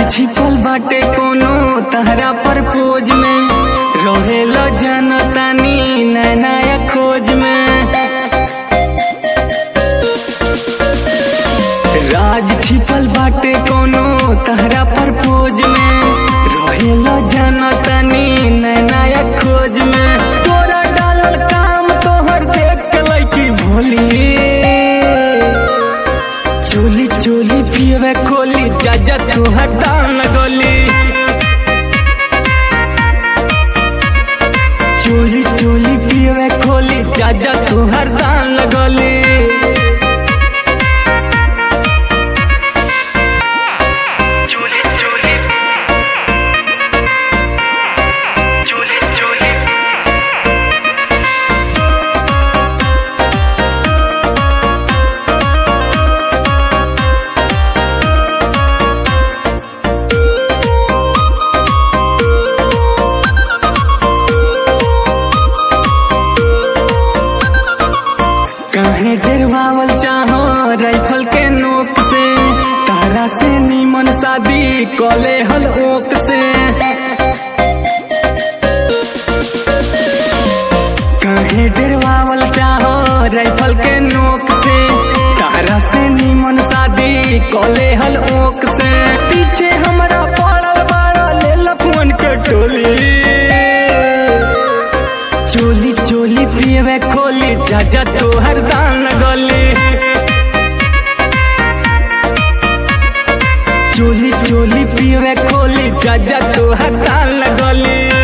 छिपल बाटे कोनो तहरा पर पोज में रहेल जनतानी नया खोज में राज छिपल बाटे कोनो तहरा पर पोज में रहेल जनतानी नया खोज में तोरा डालल काम तोहर देख के लैकी भोली चोली चोली पियवे खोली जा जा तू हटान गोली चोली चोली पियवे खोली जा जा तू हरदान लगोली चोली चोली चोली चोली काहे डरवावल चाहो राइफल के नोक से तारा से नीमन शादी कले हल ओक से काहे डरवावल चाहो राइफल के नोक से तारा से नीमन शादी कले हल ओक से पीछे हमरा पड़ल बाड़ा ले लफुअन के टोली चोली चोली पियवे खोली जा जा तोहर दान गली चोली चोली पियवे खोली जा जा तोहर दान गली